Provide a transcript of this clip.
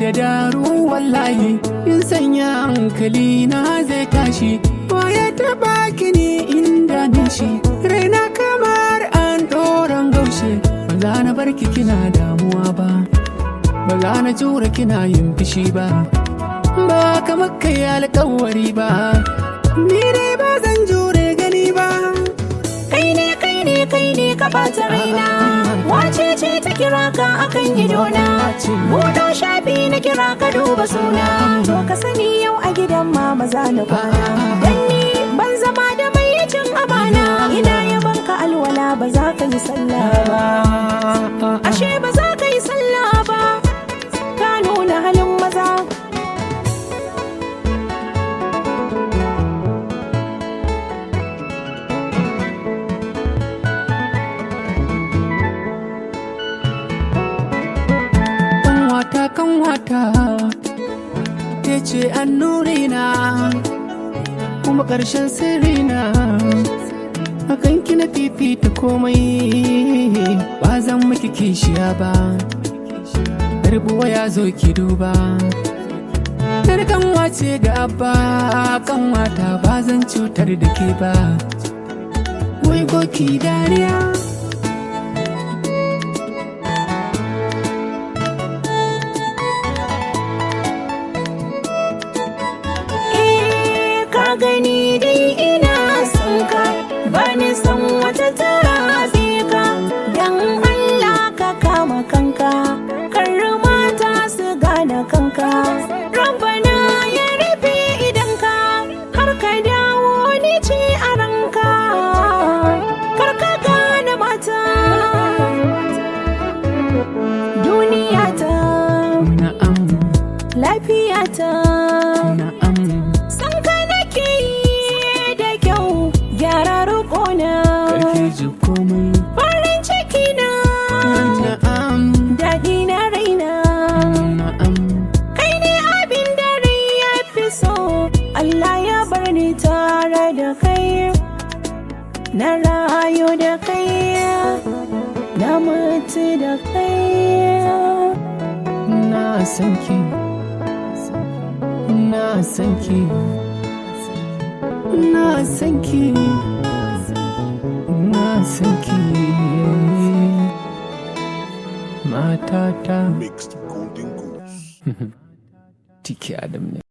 da daru wallahi in sanya hankali na zai tashi ya taba kini inda nishi raina kamar an doron gaushe ba za na barki kina damuwa ba ba za na jura kina yin fishi ba ba kamar kai alkawari ba ni dai ba zan jure gani ba kai ne kai ne kai ne ka bata raina wace ce ta kira ka akan idona buɗo shafi na kira ka duba suna to ka sani yau a gidan mama za na kwana dan ni ban zama da mai cin amana ina yaban ka alwala ba za ka yi sallah ba ashe ba za ka yi sallah ba ka nuna halin maza kanwata kanwata ke ce annurina kuma ƙarshen sirrina akan kina fifita komai ba zan miki kishiya ba rubuwa ya zo ki duba Yar kanwa ce ga abba kanwata ba zan cutar da ke ba wai goki dariya Eh, ka gani dai ina son ka ba ni san wata tara ka dan Allah ka kama kanka kar mata su gane kanka rabbana ya rufe idan ka har ka dawo ni ce a ranka kar ka gane mata duniya ta na'am lafiya ta na'am San ka nake yi da kyau gyara roƙona karke ji komai farin ciki na na'am daɗi na raina na'am kai ne abin da rai ya fi so Allah ya bar ni tare da kai na rayu da kai na mutu da kai na san ki na san ki na san ki na san ki matata Mixed Golden Goose. tiki adam ne